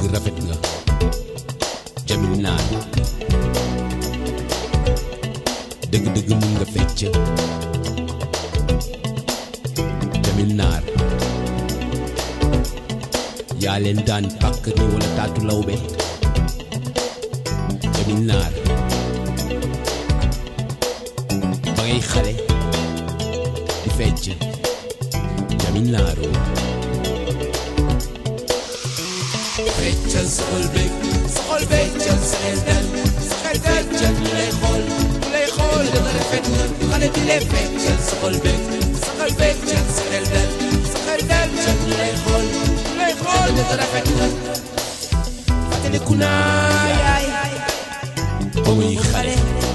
rafet nga jamil naan dëgg-dëgg mun nga fecc jamil naar yaa leen daan pàkk ni wala taatu lawbe jamil naar ba ngay xale di fecc jamil naaroo feccal sa xol beeg sa xol feccal sa xel dal sa xel dal feccal ñu lay xool ñu lay xool da nga rafet nga xale bi lay feccal sa xol beeg sa xol feccal sa xel dal sa xel dal feccal ñu lay xool ñu lay xool da nga rafet nga fàttaliku naa yaay ba muy xale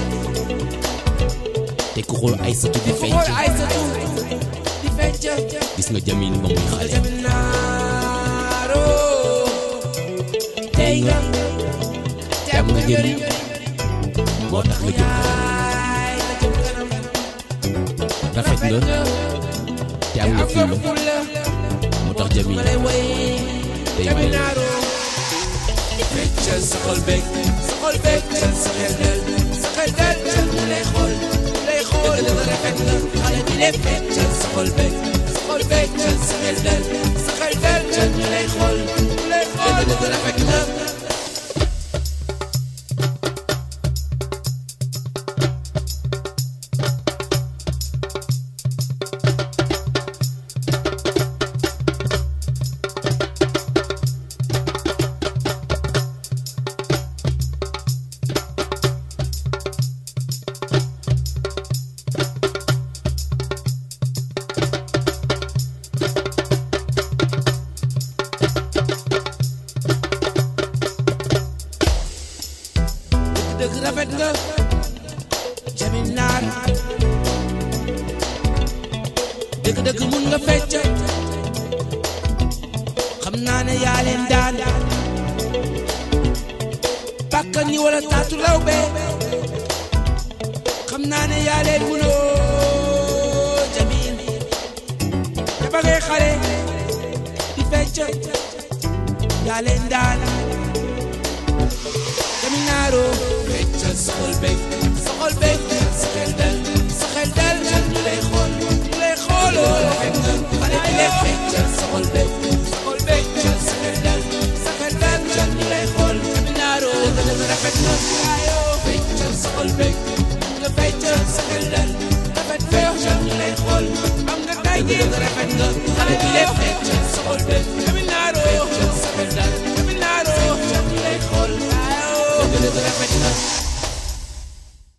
te ku xool ay satu di xool fecc ay sa tuut di fecc gis nga jamil ba muy xale jamil naaroo tey nga te am nga njëriñ moo tax nga jëm kanam yaay la jëm kanam rafet nga te am nga am nga fulla fulla moo tax jamil lay way day may Caminaro feccal sa xol beeg sa xol beeg feccal sa xel dal sa xel dal feccal ñu lay xool ñu lay xool da nga rafet nga xale bi lay feccal sa xol beeg sa xol beeg feccal sa xel dal sa xel dal feccal ñu lay xool ñu lay xool da nga rafet nga dëgg rafet nga Jamil Naar dëgg dëgg mun nga fecc xam naa ne yaa leen daan bàkkan ñi wala taatu law be xam naa ne yaa leen munoo Jamil te ba ngay xale di fecc yaa leen daan Caminaro feccal sa xol beeg sa xol beeg sa xel dal sa xel dal ñu lay xool ñu lay xooloo rafet nga xale bi lay feccal sa xol beeg sa xol beeg feccal sa xel dal sa xel dal ñu lay xool Caminaro dëgg dëgg rafet nga yaayoo feccal sa xol beeg nga feccal sa xel dal rafet feccal ñu lay xool am nga tay ji rafet nga xale bi lay feccal sa xol beeg Caminaro